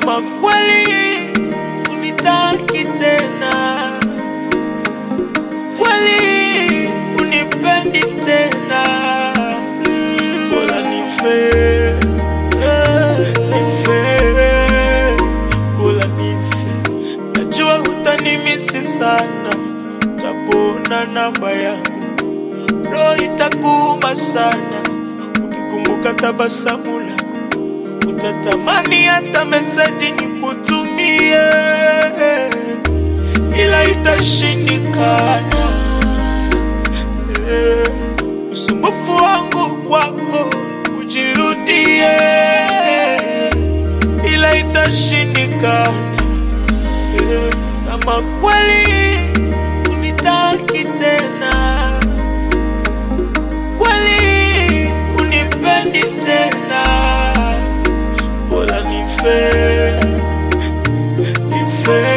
kama kweli unitaki tena, kweli unipendi tena, mm, bora nife, eh, nife, bora nife. Najua utanimisi sana, utapona namba yangu, roho itakuuma sana ukikumbuka tabasamu langu, utatamani hata meseji nikutumie, ila itashindikana. Eh, Usumbufu wangu kwako ujirudie, ila itashindikana. Eh, Kama kweli unitaki tena kweli unipendi tena, bora nife, nife.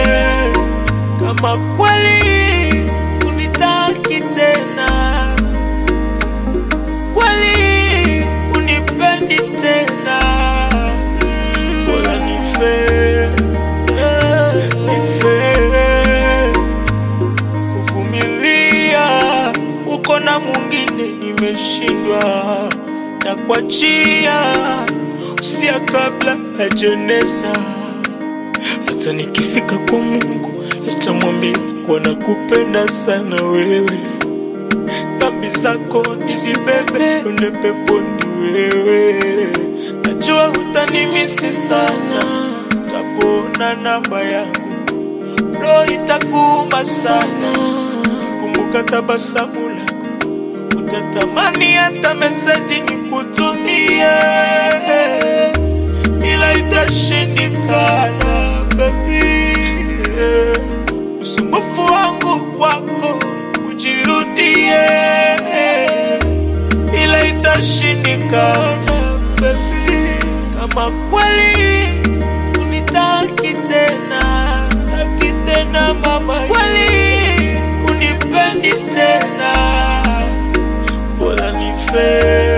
Kama kweli unitaki tena, kweli unipendi tena, mm, bora nife, nife kuvumilia uko na mwingine nimeshindwa na kuachia usia kabla hajanesa hata nikifika kwa mungu nitamwambia kuwa nakupenda sana wewe dhambi zako nizibebe ende peponi wewe najua utanimisi sana utapona namba yangu roho itakuuma sana kumbuka tabasamu lako utatamani hata meseji nikutumie ila itashindikana baby usumbufu wangu kwako ujirudie ila itashindikana baby kama kweli unitaki tena taki tena mama kweli unipendi tena bora nife